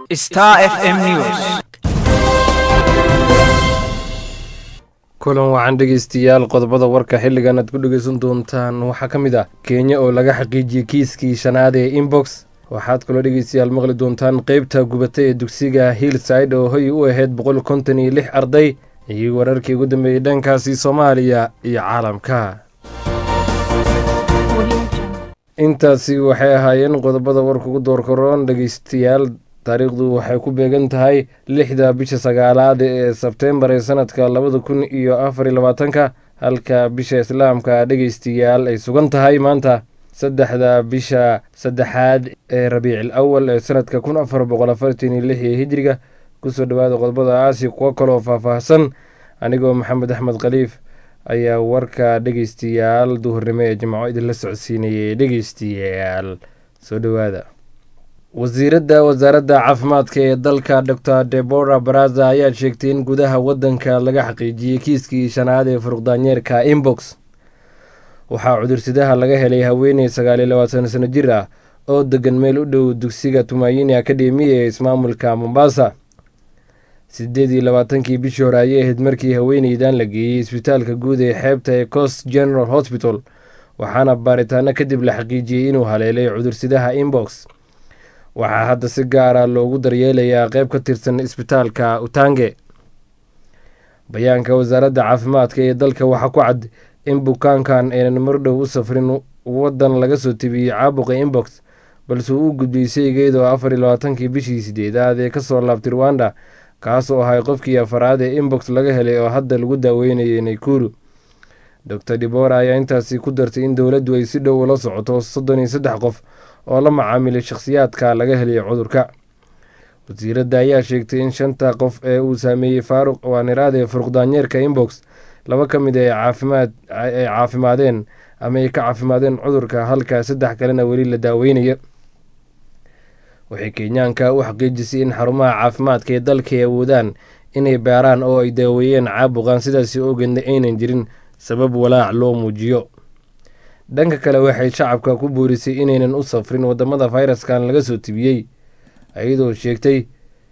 Star FM News. kulan wacan dhegeystayaal qodobada warka xilligan aad ku dhegeysan doontaan waxaa ka mid ah kenya oo laga xaqiijiyey kiiskii shanaad ee inbox waxaad kaloo dhegeystayaal maqli doontaan qeybta gubata ee dugsiga hillside oo hoy u ahayd boqol konton iyo lix arday iyo wararkii ugu dambeeyey dhankaasi soomaaliya iyo caalamka intaasi waxay ahaayeen qodobada warka ugu doorkaroon dhegeystayaal taariikhdu waxay ku beegan tahay lixda bisha sagaalaad ee sebtembar ee sanadka labada kun iyo afar iyo labaatanka halka bisha islaamka dhegeystayaal ay sugan tahay maanta saddexda bisha saddexaad ee rabiicil awal ee sanadka kun afar boqol afartan iyo lix ee hijriga kusoo dhawaada qodobada aasi kuwo kaloo faahfaahsan anigoo maxamed axmed khaliif ayaa warka dhegeystayaal duhurnimo ee jimco idinla socodsiinayay dhegeystayaal soo dhowaada wasiiradda wasaaradda caafimaadka ee dalka doctor debora baraza ayaa sheegtay in gudaha waddanka laga xaqiijiyey kiiskii shanaad ee furuqdaanyeerka inbox waxaa cudursidaha laga helay haweeney sagaal iyo labaatan sano jir ah oo degan meel u dhow dugsiga tumaayini akademiya ee ismaamulka mombasa sideed iyo labaatankii bishii hore ayay ahayd markii haweeneydan la geeyey isbitaalka guud ee xeebta ee coast general hospital waxaana baaritaano kadib la xaqiijiyey inuu haleelay cudursidaha inbox waxaa hadda si gaara loogu daryeelayaa qeyb ka tirsan isbitaalka utange bayaanka wasaaradda caafimaadka ee dalka waxaa ku cad in bukaankan aynan mardhow u safrin waddan laga soo tebiyey caabuqa inbox balse uu u gudbiyey saygeedoo afar iyo labaatankii bishii sideedaad ee kasoo laabtay rwanda kaas oo ahay qofkii afaraad ee inbox laga helay oo hadda lagu daaweynayay naykuru doctor dibora ayaa intaasi ku dartay in dowladdu ay si dhow ula socoto soddon iyo saddex qof oo la macaamilay shakhsiyaadka laga helay cudurka wasiiradda ayaa sheegtay in shanta qof ee uu saameeyey faaruq waaniraade furuqdaanyeerka inbox laba ka mid ay caafimaad ay caafimaadeen ama ay ka caafimaadeen cudurka halka saddex kalena weli la daaweynayo waxay kenyaanka u xaqiijisay in xarumaha caafimaadka ee dalka ay awoodaan inay baaraan oo ay daaweeyeen caabuqan sidaasi ogeedna aynan jirin sabab walaac loo muujiyo dhanka kale waxay shacabka ku boorisay inaynan u safrin wadamada fayraskan laga soo tibiyey ayadoo sheegtay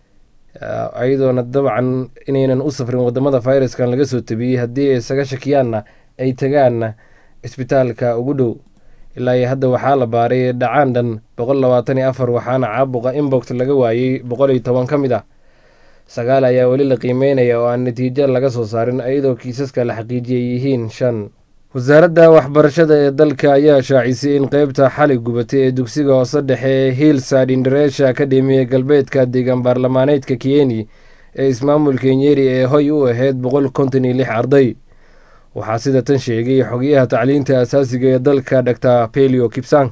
ayadoona dabcan inaynan u safrin wadamada fayraskan laga soo tibiyey haddii ay isaga shakiyaanna ay tagaanna isbitaalka ugu dhow ilaa iyo hadda waxaa la baaray dhacaan dhan boqol labaatan iyo afar waxaana caabuqa inbox laga waayey boqol iyo toban ka mid ah sagaal ayaa weli la qiimeynaya oo aan natiijo laga soo saarin iyadoo kiisaska la xaqiijiyay yihiin shan wasaaradda waxbarashada ee dalka ayaa shaacisay in qeybta xali gubatay ee dugsiga hoose dhexe ee hillside indareesha akademiya galbeedka deegaan baarlamaaneedka kiyeni ee ismaamulka nyeri ee hoy u ahayd boqol konton iyo lix arday waxaa sida tan sheegay xogayaha tacliinta asaasiga ee dalka doctor pelio kipsang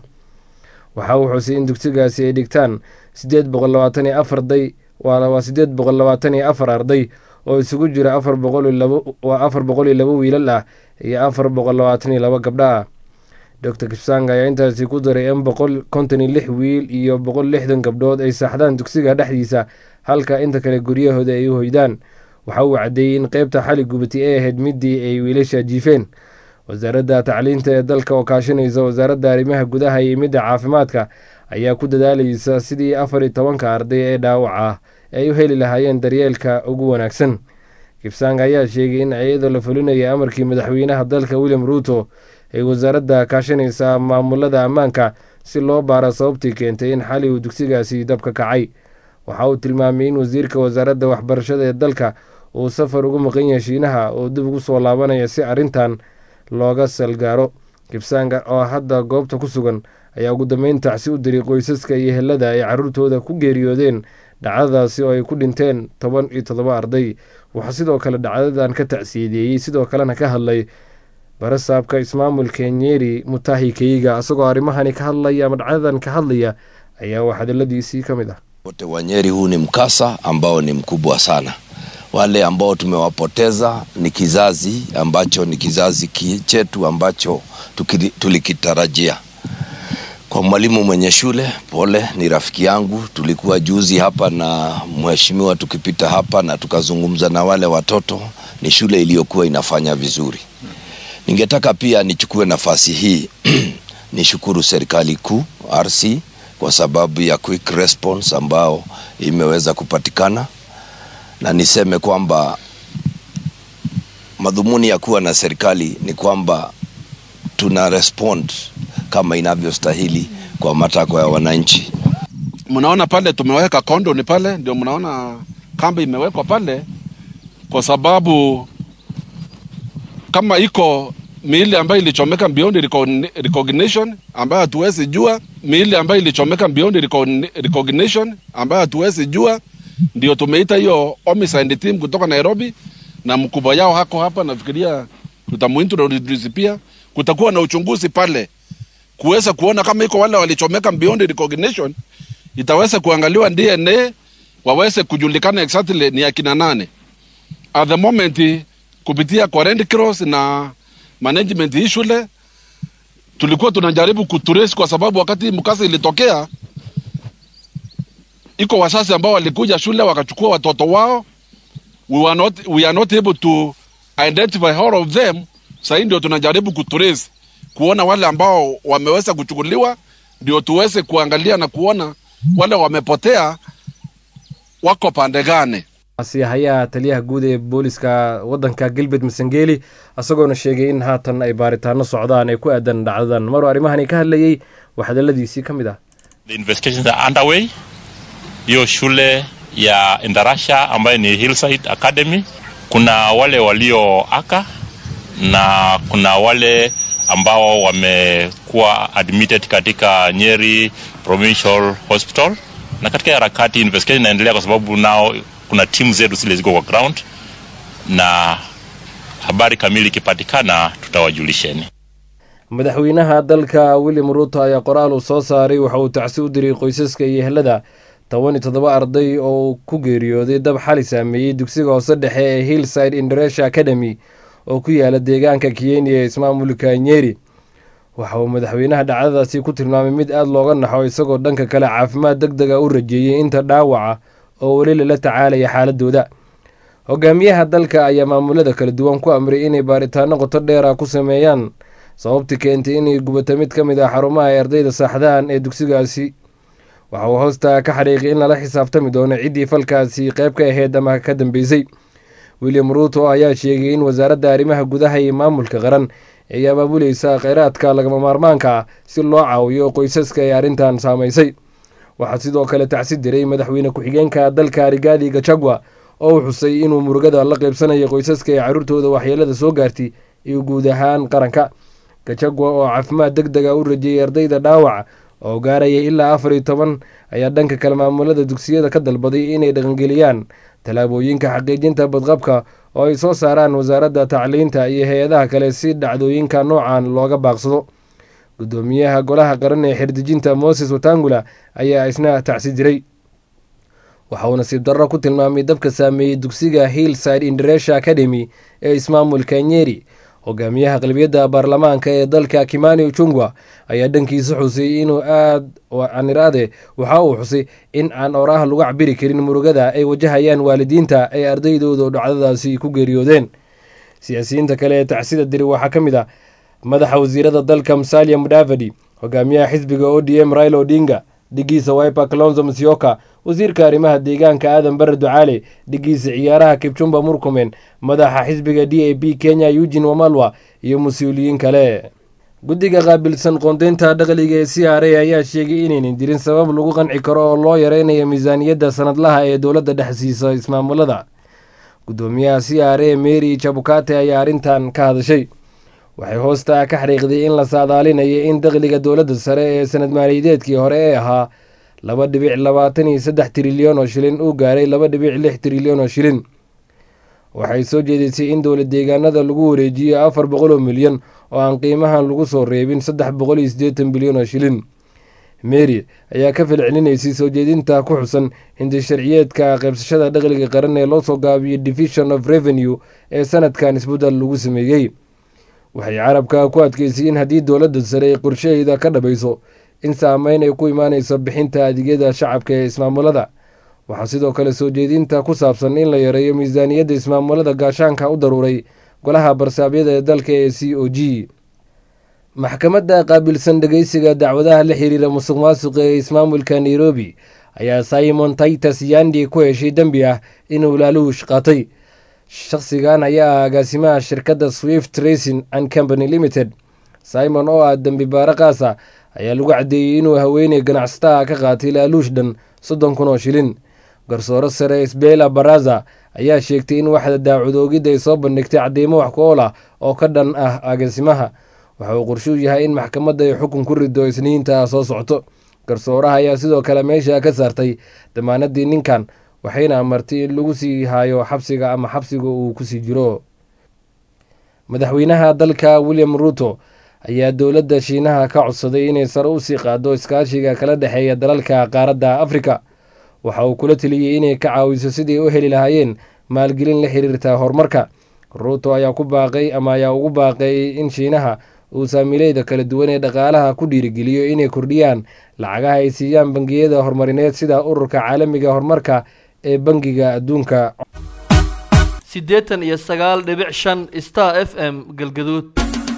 waxa uu xusay in dugsigaasi ay dhigtaan sideed boqol labaatan iyo afar arday waa sideed boqol labaatan iyo afar arday oo isugu jira afar boqol iyo labo waa afar boqol iyo labo wiilal ah iyo afar boqol labaatan iyo labo gabdha ah doctor kipsang ayaa intaasi ku daray in boqol konton iyo lix wiil iyo boqol lixdan gabdhood ay saaxdaan dugsiga dhexdiisa halka inta kale guryahooda ay u hoydaan waxa uu caddeeyey in qeybta xali gubati ay ahayd midii ay wiilasha jiifeen wasaaradda tacliinta ee dalka oo kaashanaysa wasaaradda arrimaha gudaha iyo midda caafimaadka ayaa ku dadaalaysa sidii afar iyo tobanka arday ee dhaawac ah ay u heli lahaayeen daryeelka ugu wanaagsan kibsang ayaa sheegay in iyadoo la fulinaya amarkii madaxweynaha dalka william ruuto ay wasaaradda kaashanaysaa maamulada ammaanka si loo baaro sababtii keentay in xali uu dugsigaasi dabka kacay waxa uu tilmaamay in wasiirka wasaaradda waxbarashada ee dalka uu safar ugu maqan yahay shiinaha oo dib ugu soo laabanaya si arrintan looga salgaaro kibsanga oo hadda goobta ku sugan ayaa ugu dambeyn tacsi u diray qoysaska iyo helada ay caruurtooda ku geeriyoodeen dhacdadaasi oo ay ku dhinteen toban iyo toddoba arday waxaa sidoo kale dhacdadan ka tacsiyadeeyey sidoo kalena ka hadlay barasaabka ismaamulka nyeri mutahi keiga isagoo arrimahani ka hadlaya ama dhacdadan ka hadlaya ayaa wax hadaladiisii ka mid ah wote wa Nyeri, huu ni mkasa ambao ni mkubwa sana. Wale ambao tumewapoteza ni kizazi ambacho ni kizazi ki- chetu ambacho tukili- tulikitarajia. Kwa mwalimu mwenye shule, pole, ni rafiki yangu. Tulikuwa juzi hapa na mheshimiwa tukipita hapa na tukazungumza na wale watoto. Ni shule iliyokuwa inafanya vizuri. Ningetaka pia nichukue nafasi hii nishukuru serikali kuu RC kwa sababu ya quick response ambao imeweza kupatikana, na niseme kwamba madhumuni ya kuwa na serikali ni kwamba tuna respond kama inavyostahili kwa matakwa ya wananchi. Mnaona pale tumeweka kondoni pale, ndio mnaona kambi imewekwa pale, kwa sababu kama iko miili ambayo ilichomeka beyond recognition ambayo hatuwezi jua, miili ambayo ilichomeka beyond recognition ambayo hatuwezi jua, ndio tumeita hiyo homicide team kutoka Nairobi, na mkubwa yao hako hapa. Nafikiria tutamuintroduce pia, kutakuwa na uchunguzi pale kuweza kuona kama iko wale walichomeka beyond recognition, itaweza kuangaliwa DNA waweze kujulikana exactly ni akina nane. At the moment kupitia kwa Red Cross na management hii shule tulikuwa tunajaribu kutrace, kwa sababu wakati mkasa ilitokea, iko wasasi ambao walikuja shule wakachukua watoto wao. We were not, we are not able to identify all of them. Sasa ndio tunajaribu kutrace kuona wale ambao wameweza kuchukuliwa, ndio tuweze kuangalia na kuona wale wamepotea wako pande gani. asiyahayaha taliyaha guud ee booliska wadanka galbeed masangeli isagoona sheegay in haatan ay baaritaano socdaan ay ku aadan dhacdadan maruu arrimahani ka hadlayey waxdaladiisii ka mid ah The investigations are underway. Hiyo shule ya Indarasha ambayo ni Hillside Academy, kuna wale walioaka na kuna wale ambao wamekuwa admitted katika Nyeri Provincial Hospital, na katika harakati investigation inaendelea kwa sababu nao kuna timu zetu zile ziko kwa ground, na habari kamili ikipatikana tutawajulisheni. madaxweynaha dalka william ruuto ayaa qoraal uu soo saaray waxa uu tacsi u diray qoysaska iyo ehlada toban iyo toddoba arday oo ku geeriyooday dab xali saameeyey dugsiga hoose dhexe ee hillside indonesia academy oo ku yaala deegaanka kiyeni ee ismaamulka nyeri waxa uu madaxweynaha dhacdadaasi ku tilmaamay mid aada looga naxo isagoo dhanka kale caafimaad deg dega u rajeeyey inta dhaawaca oo weli lala tacaalaya xaaladooda hogaamiyaha dalka ayaa maamulada kala duwan ku amray inay baaritaano qoto dheera ku sameeyaan sababtii keentay inay gubato mid ka mid ah xarumaha ay ardayda saaxdahan ee dugsigaasi waxa uu hoosta ka xariiqay in lala xisaabtami doono ciddii falkaasi qayb ka aheyd ama ka dambeysay william ruuto ayaa sheegay in wasaaradda arrimaha gudaha iyo maamulka qaran ay abaabuleysa kheyraadka lagama maarmaanka ah si loo caawiyo qoysaska ee arrintan saamaysay waxaa sidoo kale tacsi diray madaxweyne ku-xigeenka dalka rigaadi gachagua oo uu xusay inuu murugada la qeybsanayo qoysaska ee carruurtooda waxyeelada soo gaartay iyo guud ahaan qaranka gachagua oo caafimaad deg dega u rajeeyay ardayda dhaawaca oo gaaraya ilaa afar iyo toban ayaa dhanka kale maamulada dugsiyada ka dalbaday inay dhaqangeliyaan tallaabooyinka xaqiijinta badqabka oo ay soo saaraan wasaaradda tacliinta iyo hay-adaha kale si dhacdooyinka noocan looga baaqsado gudoomiyaha golaha qaran ee xirdejinta moses watangula ayaa isna tacsi diray waxa uu nasiib darro ku tilmaamay dabka saameeyey dugsiga hillside indonesia academy ee ismaamulka nyeri hogaamiyaha qalbiyadda baarlamaanka ee dalka kimani uchungwa ayaa dhankiisa xusay inuu aad aniraade waxa uu xusay in aan oraah lagu cabiri karin murugada ay wajahayaan waalidiinta ay ardaydooda dhacdadaasi ku geeriyoodeen siyaasiyiinta kale ee tacsida diri waxaa ka mid ah madaxa wasiirada dalka musalia mudavadi hogaamiyaha xisbiga o d m raila odinga dhigiisa wiper calonzo musyoka wasiirka arrimaha deegaanka aadan bare ducaale dhigiisa ciyaaraha kibchumba murkumen madaxa xisbiga d a b kenya eugin wamalwa iyo mas-uuliyiin kale guddiga qaabilsan qoondeynta dhaqliga ee c r a ayaa sheegay inaynan jirin sabab lagu qanci karo oo loo yareynayo miisaaniyadda sanadlaha ee dowladda dhex siisa ismaamulada gudoomiyaha c r a mary jabukate ayaa arrintan ka hadashay waxay hoosta ka xariiqday in la saadaalinayo in dakhliga dowladda sare ee sanad maaliyadeedkii hore ee ahaa laba dhibic labaatan iyo saddex trilyan oo shilin uu gaaray laba dhibic lix trilyan oo shilin waxay soo jeedisay in dowlad deegaanada lagu wareejiyo afar boqol oo milyan oo aan qiimahan lagu soo reebin saddex boqol iyo siddeetan bilyan oo shilin mary ayaa ka falcelinaysay soo jeedinta ku xusan hindi sharciyeedka qaybsashada dakhliga qaran ee loo soo gaabiyo division of revenue ee sanadkan isbeddel lagu sameeyey waxay carabka ku adkeysay in haddii dowladda sare ay qorshaheeda ka dhabayso in saameyn ay ku imaaneyso bixinta adeegyada shacabka ee ismaamulada waxaa sidoo kale soo jeedinta ku saabsan in la yareeyo miisaaniyadda ismaamulada gaashaanka u daruuray golaha barsaabyada ee dalka ee c o g maxkamadda qaabilsan dhegeysiga dacwadaha la xiriira musuq maasuqa ee ismaamulka nairobi ayaa simon titus yandi ku heshay dembi ah inuu laaluush qaatay shakhsigan ayaa ah agaasimaha shirkadda swift racing and company limited simon oo ah dembi baare qaasa ayaa lagu caddeeyey inuu haweeney ganacsataa ka qaatay laaluush dhan soddon kun oo shilin garsooro sare isbeela baraza ayaa sheegtay in waxda daacudoogidda ay soo bandhigtay cadeymo wax ku ool ah oo ka dhan ah agaasimaha waxa uu qorshuu yahay in maxkamadda ay xukun ku rido isniinta soo socto garsooraha ayaa sidoo kale meesha ka saartay damaanadii ninkan waxayna amartay in lagu sii haayo xabsiga ama xabsiga uu kusii jiro madaxweynaha dalka william ruuto ayaa dowladda shiinaha ka codsaday inay sare u sii qaado iskaashiga kala dhexeeya dalalka qaaradda afrika waxa uu kula teliyey inay ka caawiso sidii u heli lahaayeen maalgelin la xiriirta horumarka ruuto ayaa ku baaqay ama ayaa ugu baaqay in shiinaha uu saamiileyda kala duwan ee dhaqaalaha ku dhiirigeliyo inay kordhiyaan lacagaha ay siiyaan bangiyada horumarineed sida ururka caalamiga horumarka ee bangiga adduunka siddeetan iyo sagaal dhibic shan star f m galgaduud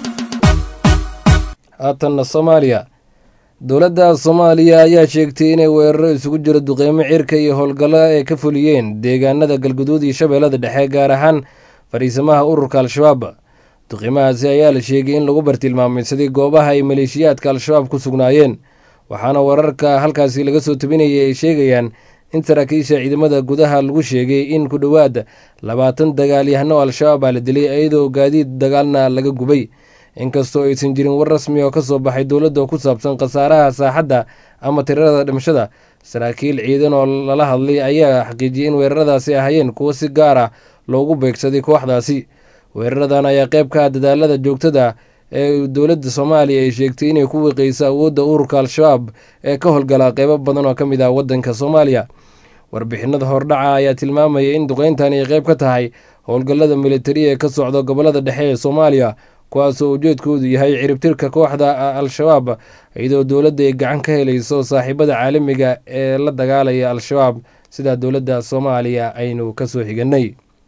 haatanna soomaaliya dowladda soomaaliya ayaa sheegtay inay weeraro isugu jiro duqeymo cirka iyo howlgallo ay ka fuliyeen deegaanada galguduud iyo shabeellada dhexe gaar ahaan fadhiisamaha ururka al-shabaab duqeymahaasi ayaa la sheegay in lagu bartilmaameysaday goobaha ay maleeshiyaadka al-shabaab ku sugnaayeen waxaana wararka halkaasi laga soo tabinayay ay sheegayaan in saraakiisha ciidamada gudaha lagu sheegay in ku dhowaad labaatan dagaalyahano al-shabaab aa la dilay iyadoo gaadiid dagaalna laga gubay inkastoo aysan jirin war rasmi oo ka soo baxay dowladda ku saabsan khasaaraha saaxadda ama tirada dhimashada saraakiil ciidan oo lala hadlay ayaa xaqiijiyey in weeraradaasi ahaayeen kuwo si gaar ah loogu beegsaday kooxdaasi weeraradan ayaa qayb ka ah dadaalada joogtada ee dowladda soomaaliya ay sheegtay inay ku wiqeyso awoodda ururka al-shabaab ee ka howlgala qeybo badan oo ka mid ah waddanka soomaaliya warbixinada hordhaca ayaa tilmaamaya in duqeyntan ay qayb ka tahay howlgallada militari ee ka socda gobolada dhexe ee soomaaliya kuwaasoo ujeedkoodu yahay ciribtirka kooxda al-shabaab iyadoo dowladda ay gacan ka helayso saaxiibada caalamiga ee la dagaalaya al-shabaab sida dowladda soomaaliya aynu kasoo xiganay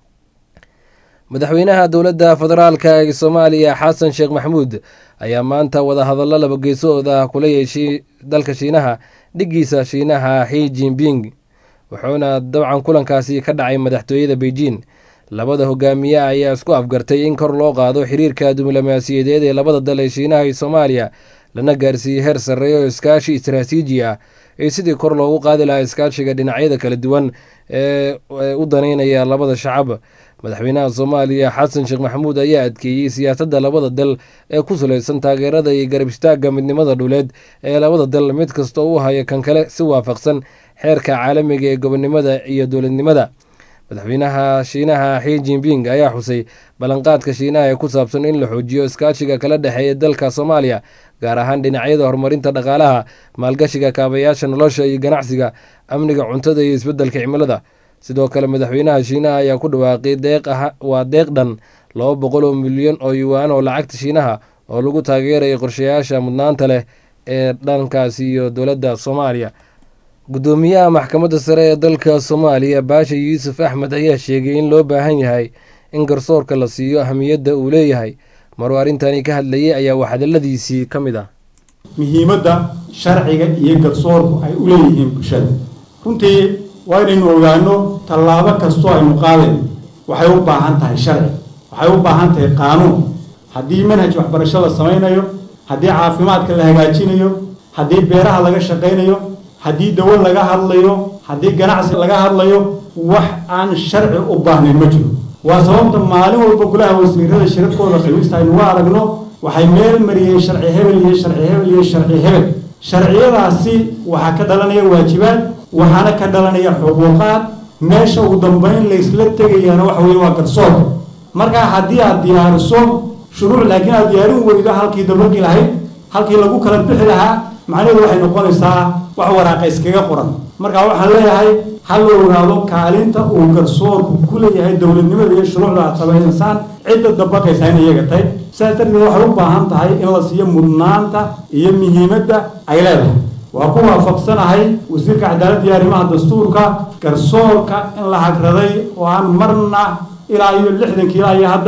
madaxweynaha dowladda federaalka ee soomaaliya xasan sheekh maxamuud ayaa maanta wadahadallo laba geesooda kula yeeshay dalka shiinaha dhiggiisa shiinaha xi jinping wuxuuna dabcan kulankaasi ka dhacay madaxtooyada beijing labada hogaamiye ayaa isku afgartay in kor loo qaado xiriirka diblomaasiyadeed ee labada dal ee shiinaha iyo soomaaliya lana gaarsiiyey heer sarreeya oo iskaashi istaraatiiji ah ee sidii kor loogu qaadi lahaa iskaashiga dhinacyada kala duwan ee u daneynaya labada shacab madaxweynaha soomaaliya xasan sheekh maxamuud ayaa adkeeyey siyaasadda labada dal ee ku salaysan taageerada iyo garab istaagga midnimada dhuleed ee labada dal mid kasta u haya kan kale si waafaqsan xeerka caalamiga ee gobonnimada iyo dowladnimada madaxweynaha shiinaha xi jinping ayaa xusay ballanqaadka shiinaha ee ku saabsan in la xoojiyo iskaashiga kala dhexeeya dalka soomaaliya gaar ahaan dhinacyada horumarinta dhaqaalaha maalgashiga kaabayaasha nolosha iyo ganacsiga amniga cuntada iyo isbeddelka cimilada sidoo kale madaxweynaha shiinaha ayaa ku dhawaaqay waa deeq dhan laba boqol oo milyan oo yuwaan oo lacagta shiinaha oo lagu taageeraya qorshayaasha mudnaanta leh ee dhankaasi iyo dowladda soomaaliya guddoomiyaha maxkamadda sare ee dalka soomaaliya baasha yuusuf axmed ayaa sheegay in loo baahan yahay in garsoorka la siiyo ahamiyadda uu leeyahay maruu arrintani ka hadlayay ayaa waxhadaladiisii ka mid ah muhiimadda sharciga iyo garsoorku ay u leeyihiin bulshada runtii waa inaynu ogaano tallaabo kastoo aynu qaadayn waxay u baahan tahay sharci waxay u baahan tahay qaanuun haddii manhaj waxbarasho la samaynayo haddii caafimaadka la hagaajinayo haddii beeraha laga shaqaynayo haddii dawo laga hadlayo haddii ganacsi laga hadlayo wax aan sharci u baahnayn ma jiro waa sababta maalin walba golaha wasiirada shirarkooda khamiista aynu uga aragno waxay meel mariyeen sharci hebel iyo sharci hebel iyo sharci hebel sharciyadaasi waxaa ka dhalanaya waajibaad waxaana ka dhalanaya xuquuqaad meesha ugu dambeyn laysla tegayaana waxa weye waa garsoorka markaa haddii aad diyaariso shuruuc laakiin aad diyaarin weydo halkii dabaqi lahayd halkii lagu kala bixi lahaa macnaheedu waxay noqonaysaa wax waraaqa iskaga qoran marka waxaan leeyahay ha la ogaado kaalinta uu garsoorku ku leeyahay dowladnimada iyo shuruucda aad samaynaysaan cidda dabaqaysa in iyaga tahay sidaas darteed waxay u baahan tahay in la siiyo mudnaanta iyo muhiimadda ay leedahay waa ku waafaqsanahay wasiirka cadaaladda iyo arrimaha dastuurka garsoorka in la hagraday oo aan marna ilaa iyo lixdankii ilaa iyo hadda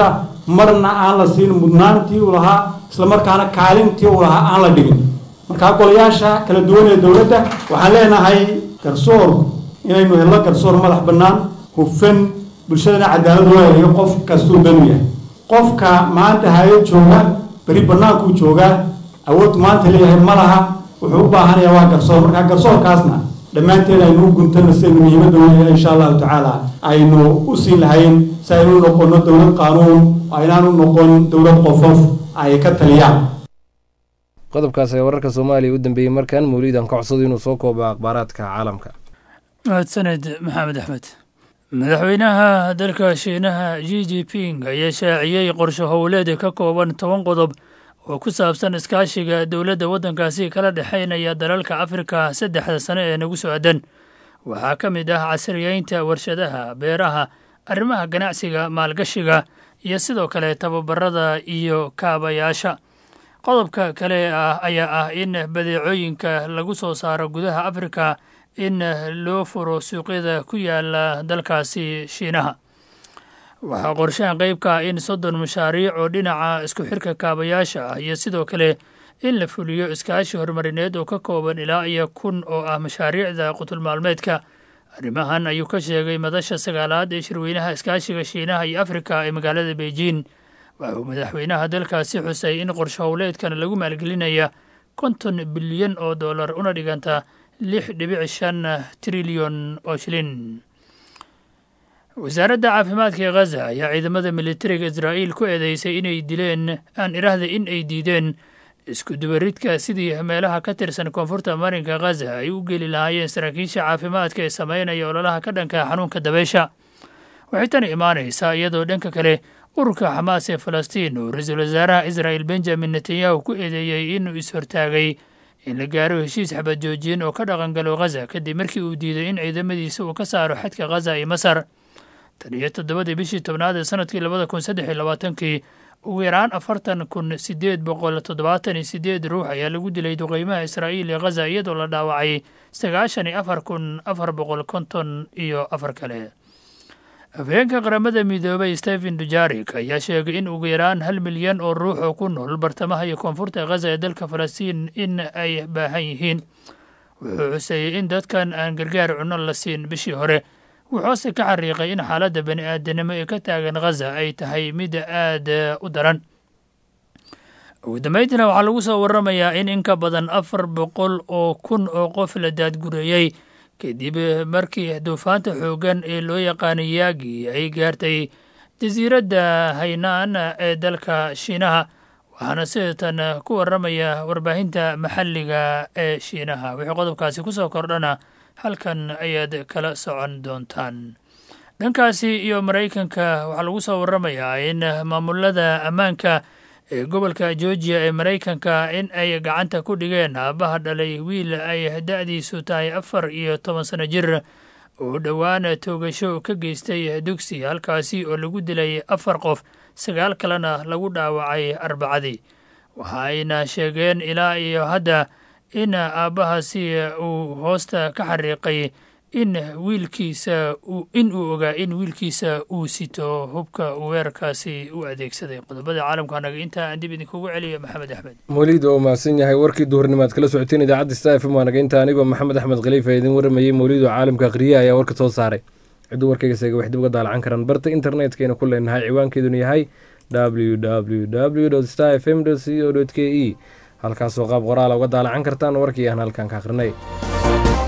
marna aan la siin mudnaantii uu lahaa islamarkaana kaalintii uu lahaa aan la dhigin markaa golayaasha kala duwan ee dowladda waxaan leenahay garsoorku inaynu helno garsoor madax bannaan hufan bulshadana cadaalad loo helayo qof kastuu banu yahay qofka maanta hayo jooga beri bannaankuu joogaa awood maanta leeyahay ma laha wuxuu u baahanayaa waa garsoor markaa garsoorkaasna dhammaanteen aynu u guntano sidaynu muhiimadda weynayna insha allahu tacaala aynu u sii lahayn si aynu u noqono dowlad qaanuun aynaan u noqon dowlad qofof ay ka taliyaan qodobkaas ee wararka soomaaliya u dambeeyey markan mawliidan ka codsado inuu soo koobo akhbaaraadka caalamka mahadsaned maxamed axmed madaxweynaha dalka shiinaha g g ping ayaa shaaciyey qorshe howleed ka kooban toban qodob oo ku saabsan iskaashiga dowladda waddankaasi kala dhexaynaya dalalka afrika saddexda sane ee nagu soo aadan waxaa ka mid ah casriyeynta warshadaha beeraha arrimaha ganacsiga maalgashiga iyo sidoo kale tababarada iyo kaabayaasha qodobka kale ah ayaa ah in badeecooyinka lagu soo saaro gudaha afrika in loo furo suuqyada ku yaala dalkaasi shiinaha waxaa qorshahan qeybka ah in soddon mashaariic oo dhinaca isku xirka kaabayaasha ah iyo sidoo kale in la fuliyo iskaashi horumarineed oo ka kooban ilaa iyo kun oo ah mashaariicda qutulmaalmeedka arrimahan ayuu ka sheegay madasha sagaalaad ee shirweynaha iskaashiga shiinaha iyo afrika ee magaalada beijing waxauu madaxweynaha dalkaasi xusay in qorshe howleedkan lagu maalgelinaya konton bilyan oo dollar una dhiganta lix dhibic shan trilyon oo shilin wasaaradda caafimaadka ee khaza ayaa ciidamada militariga israa'iil ku eedeysay inay dileen aan idhaahda in ay diideen isku dubaridka sidii meelaha ka tirsan koonfurta marinka khaza ay u geli lahaayeen saraakiisha caafimaadka ee sameynaya ololaha ka dhanka xanuunka dabeysha waxay tani imaanaysaa iyadoo dhanka kale ururka xamaas ee falastiin uu ra-iisul wasaaraha israa'il benjamin netanyahu ku eedeeyey inuu is-hortaagay in la gaaro heshiis xabad joojiyen oo ka dhaqangalo khaza kadib markii uu diiday in ciidamadiisa uu ka saaro xadka khaza iyo masar tan iyo toddobadii bishii tobnaad ee sanadkii labada kun saddex iyo labaatankii ugu yaraan afartan kun sideed boqol toddobaatan iyo sideed ruux ayaa lagu dilay duqeymaha israa'iil ee khaza iyadoo la dhaawacay sagaashan iyo afar kun afar boqol konton iyo afar kale afhayeenka qaramada midoobay stephen dujarik ayaa sheegay in ugu yaraan hal milyan oo ruux oo ku nool bartamaha iyo koonfurta khaza ee dalka falastiin in ay baahan yihiin wuxuu xuseeyey in dadkan aan gargaar cunno la siin bishii hore wuxuuse ka xariiqay in xaaladda bani aadanimo ee ka taagan khaza ay tahay mid aad u daran ugu dambeyntiina waxaa lagu soo waramayaa in in ka badan afar boqol oo kun oo qof la daadgureeyey kadib markii duufaanta xooggan ee loo yaqaanay yaagi ay gaartay jasiiradda haynaan ee dalka shiinaha waxaana sidatan ku waramaya warbaahinta maxalliga ee shiinaha wixii qodobkaasi ku soo kordhana halkan ayaad kala socon doontaan dhankaasi iyo maraykanka waxaa lagu soo waramayaa in maamulada ammaanka ee gobolka georgiya ee maraykanka in ay gacanta ku dhigeen aabbaha dhalay wiil ay da-diisu tahay afar iyo toban sano jir oo dhowaan toogasho ka geystay dugsi halkaasi oo lagu dilay afar qof sagaal kalena lagu dhaawacay arbacadii waxa ayna sheegeen ilaa iyo hadda in aabbahaasi uu hoosta ka xariiqay in wiilkiisa in uu ogaa in wiilkiisa uu sito hubka weerarkaasi u adeegsaday qodobada caalamka anaga intaa aan dib idinkugu celiyo maxamed axmed mawliid oo mahadsan yahay warkii duhurnimaad kala socoteen idaacadda sta f m waanaga inta anigoo maxamed axmed khaliifa idin waramayey mawliid oo caalamka akhriya ayaa warka soo saaray cidduu warkayga seega wax dib uga daalacan karaan barta internetkayna ku leenahay ciwaankeeduna yahay w w w star f m c o k e halkaasoo qaab qoraala uga daalacan kartaan warkii aan halkan ka akhrinay